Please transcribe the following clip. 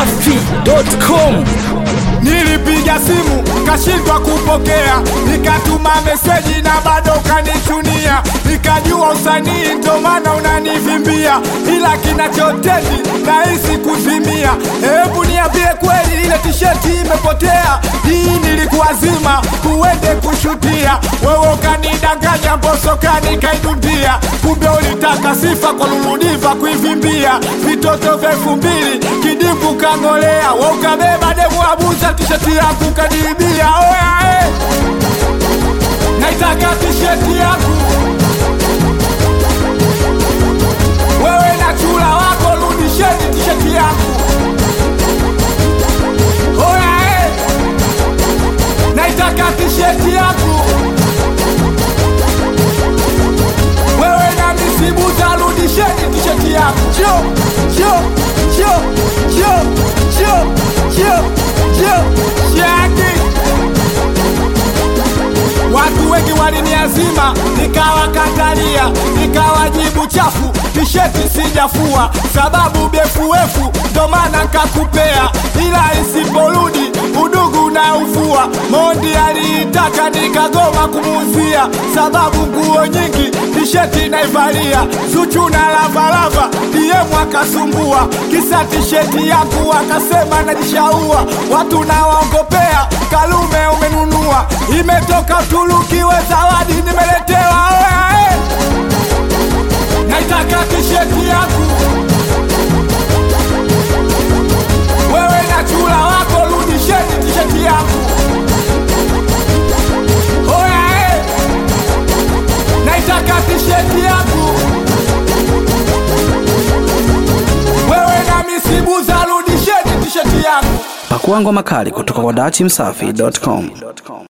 dachimsafi.com Nilipiga simu kashindwa kupokea, nikatuma meseji na bado kanichunia, nikajua usanii ndo maana unanivimbia, ila kinachotendi nahisi kuzimia. Hebu niambie kweli, ile tisheti imepotea? Hii nilikuazima kuende kushutia, wewe ukanidanganya, mboso kanikaidundia, kumbe ulitaka sifa kwa luludiva kuivimbia, vitoto vya elfu mbili kidimbwi kang'olea, we ukabeba demu abuza tisheti yangu kaniibia. Oya eh. naitaka tisheti yangu wewe na chula wako, rudisheni tisheti yangu. Oya eh. naitaka tisheti yangu wewe na misibuza, rudisheni tisheti yangu. Jo, jo, jo, jo, jo, jo, jo, shaki Watu wengi waliniazima, nikawakatalia, nikawajibu chafu, tisheti sijafua, sababu befuefu, ndo maana nkakupea, ila isiporudi udugu na uvua. Mondi aliitaka nikagoma kumuuzia, sababu nguo nyingi tisheti naivalia, Zuchu na Lavalava DM akasumbua, kisa tisheti yangu akasema najishaua, watu nawaongopea, Kalume umenunua, imetoka Uturuki, we zawadi nimeletewa. Oya eh. naitaka tisheti yangu wewe na chula wako, rudisheni tisheti yangu. Oya eh. naitaka tisheti yangu wewe na misibuza, rudisheni tisheti yangu. pakua ngoma kali kutoka kwa dachimsafi.com